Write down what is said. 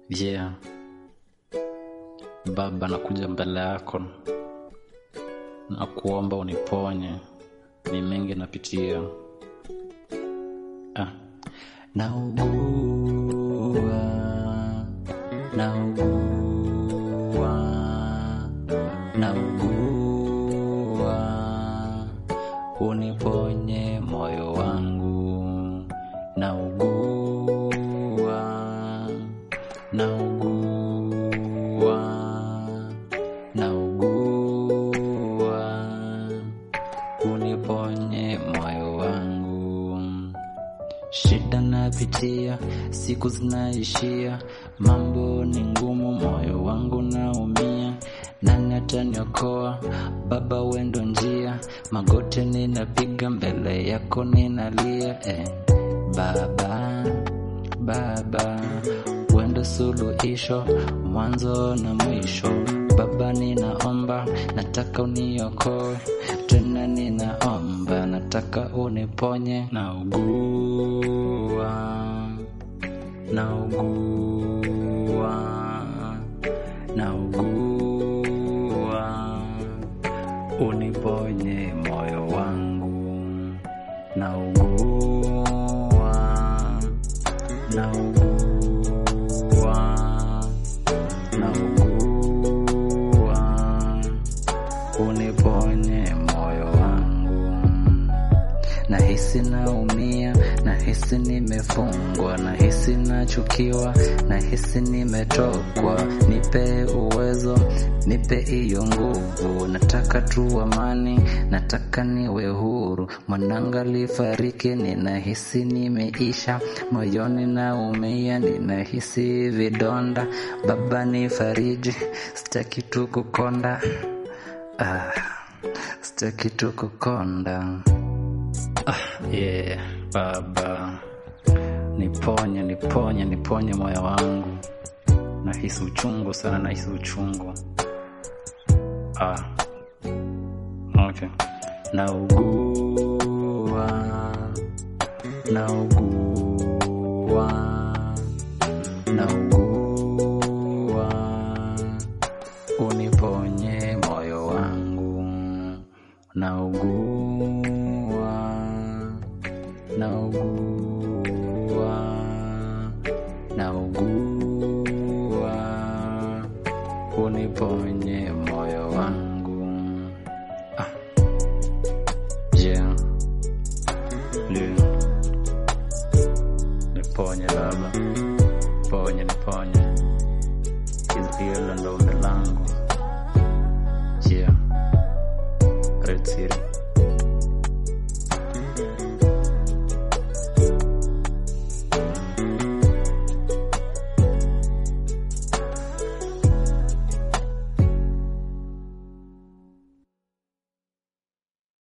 Yeah. Baba, nakuja mbele yako na kuomba uniponye, ni mengi napitia. Ah. Naugua, naugua, naugua, uniponye moyo wangu, naugua, naugua, naugua, uniponye moyo wangu. Shida napitia, siku zinaishia, mambo ni ngumu, moyo wangu naumia. Nani ataniokoa? Baba, wendo njia, magoti ninapiga mbele yako ninalia. Eh, Baba, Baba, wendo suluhisho, mwanzo na mwisho. Baba, ninaomba, nataka uniokoe tena, ninaomba, nataka uniponye. Naugua, naugua, naugua, uniponye moyo wangu. Naugua, naugua, naugua, uniponye moyo wangu. Nahisi naumia, nahisi nimefungwa, nahisi nachukiwa, nahisi nimetokwa. Nipe uwezo, nipe hiyo nguvu. Nataka tu amani, nataka niwe huru. Mwananga lifariki, ninahisi nimeisha, moyoni naumia, ninahisi vidonda. Baba nifariji, sitaki tu kukonda, ah, sitaki tu kukonda. Ah, yeah, Baba, niponye, niponye, niponye moyo wangu. Nahisi uchungu sana, nahisi uchungu. Ah, okay. Naugua, naugua, naugua, uniponye moyo wangu. Naugua, naugua, naugua, uniponye moyo wangu. Ah. Yeah. Yeah. Niponye Baba, ponye, niponye, hilo ndo ombi langu.